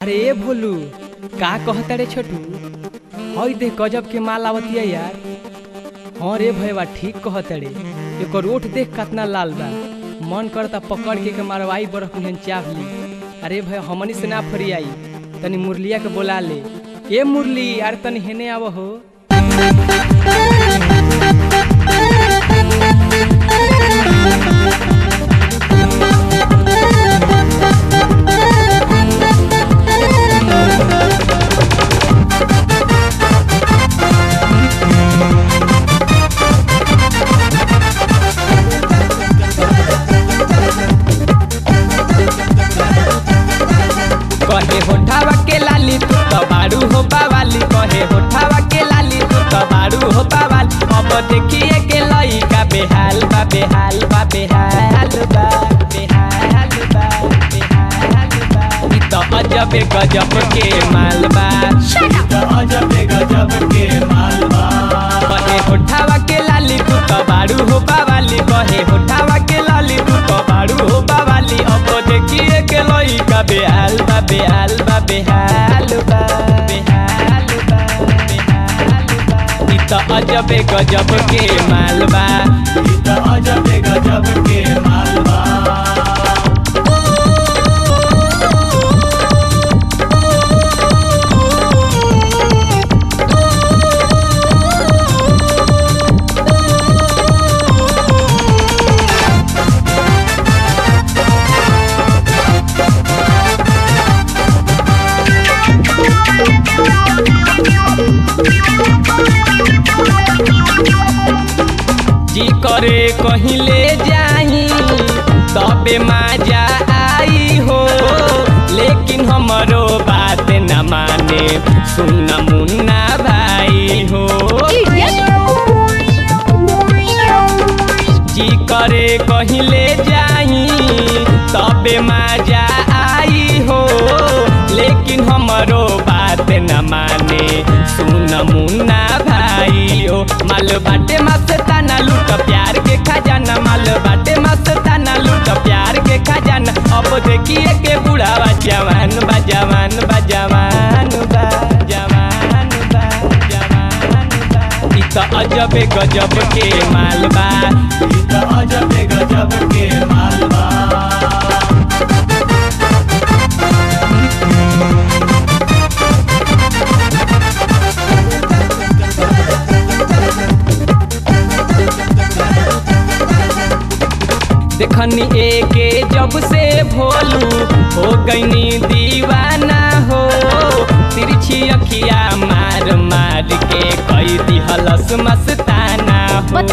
अरे ए भोलू का कहता रे छोटू हई देख गजब के माल आवतिया यार हाँ रे भैया ठीक कहता रे एकर ओठ देख कितना लाल बा मन करता पकड़ के के मारवाई बरफ निहन चाप ली अरे भैया हमनी से ना फरियाई तनी मुरलिया के बोला ले ए मुरली यार तनी हेने आव हो कहे होठावा के लाली तू तो बारू हो बावाली कहे होठावा के लाली तू तो बारू हो बावाली अब देखिए के लइका बेहाल बा बेहाल बा बेहाल बा बेहाल बा बेहाल बा ई तो अजब गजब के माल बा अजब गजब के मालवा कहे होठावा के लाली तू तो बारू हो बावाली कहे होठावा के लाली तू तो बारू हो बावाली अब देखिए के लइका बेहाल बा बेहाल बा बेहाल बा बेहाल बा बेहाल बा ई तो अजब गजब के माल बा ई त अजब गजब के मालवा जी करे कहीं ले जाई तबे मजा आई हो लेकिन हमरो बात न माने सुन मुन्ना भाई हो जी करे कहीं ले जाई तबे मजा आई हो लेकिन हमरो बात न माने सुन मुन्ना भाई हो माल बाटे मस्ताना लूट प्यार के खजाना माल बाटे मस्ताना लूट प्यार के खजाना अब देखिए के बुढ़ावा जवान बा जवान बा जवान बा जवान बा जवान बा ई तो अजब गजब के माल बा ई त अजब गजब के मालवा देखनी एके जब से भोलू हो गईनी दीवाना हो तिरछी अखिया मार मार के कई दिहलस मस्ताना हो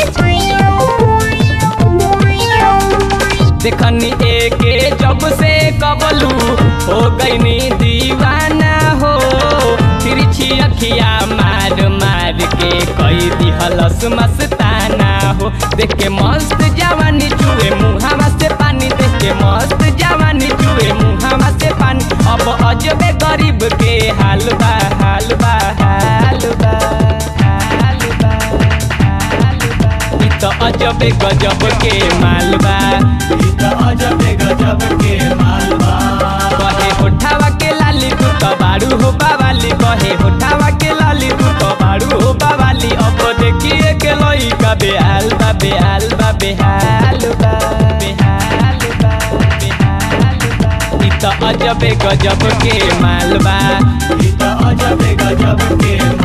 देखनी एके जब से कबलू हो गईनी दीवाना हो तिरछी अखिया मार मार के कई दिहलस मस्ताना हो देख के मस्त जवानी चुए मुहावा से पानी देख के मस्त जवानी चुए मुहावा से पानी अब अजबे गरीब के हाल बा हाल बा हाल बा हाल बा हाल बा ई तो अजबे गजब के माल बा ई त अजब गजब के मालवा कहे होठावा के लाली तू तो बारू हो बावाली कहे होठावा के लाली तू तो बारू हो बावाली अब देखिए के लइका बेहाल बा बेहाल बा बेहाल बा बेहाल बा बेहाल बा ई तो अजब गजब के माल बा ई त अजब गजब के